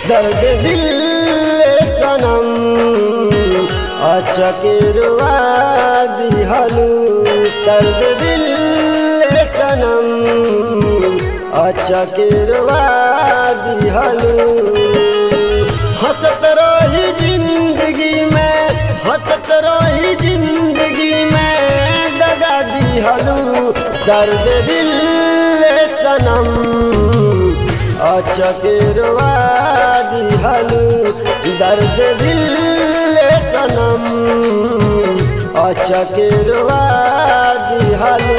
दर्द दिल सनम अचकेरवा दिहलू दर्द दिल सनम अचकेरवा दिहलू हंसत रही जिंदगी में हंसत रही जिंदगी में दगा दिहलू दर्द दिल सनम अचकेरवा दिहलू दर्द दिल सनम अचकेरवा दिहलू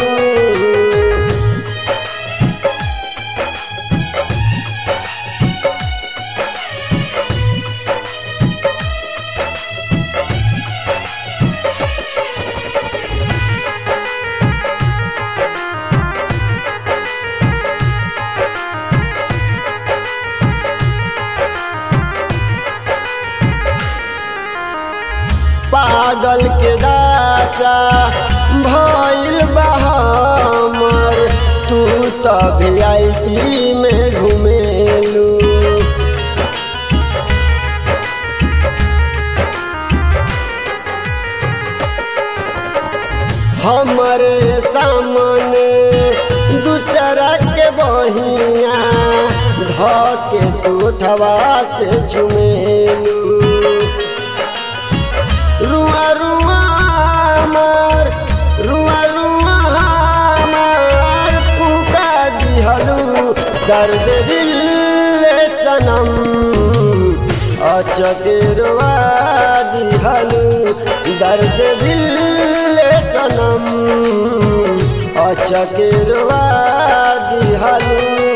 पागल के दासा भइल बहामर तू तो वी में घुमेलू हमरे सामने दूसरा के बहिया धके तू थवा से चुमेलू रुआ रुआ मार रुआ रुआ मार कुका दिहलू दर्द दिल सनम अचकेरवा दिहलू दर्द दिल सनम अचकेरवा दिहलू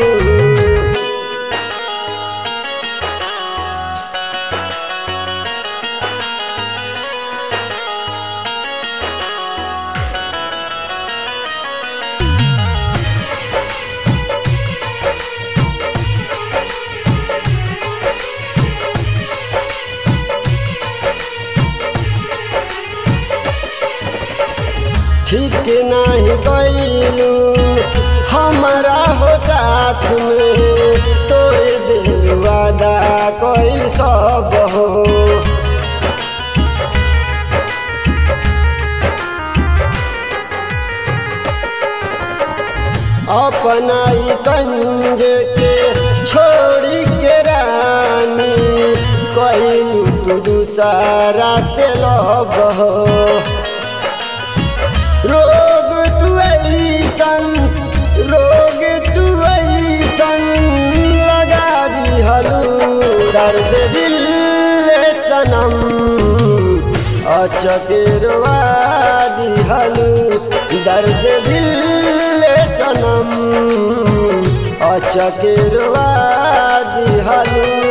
ठीक नहीं कैलू हमारा हो साथ में तोड़ दिल वादा कैल सब हो अपना ही कंज के छोड़ी के रानी कैलू तू दूसरा से लब हो रोग तू ऐसन रोग तू ऐसन लगा दिहलू दर्द दिल सनम अचकेरवा दिहलू दर्द दिल सनम अचकेरवा दिहलू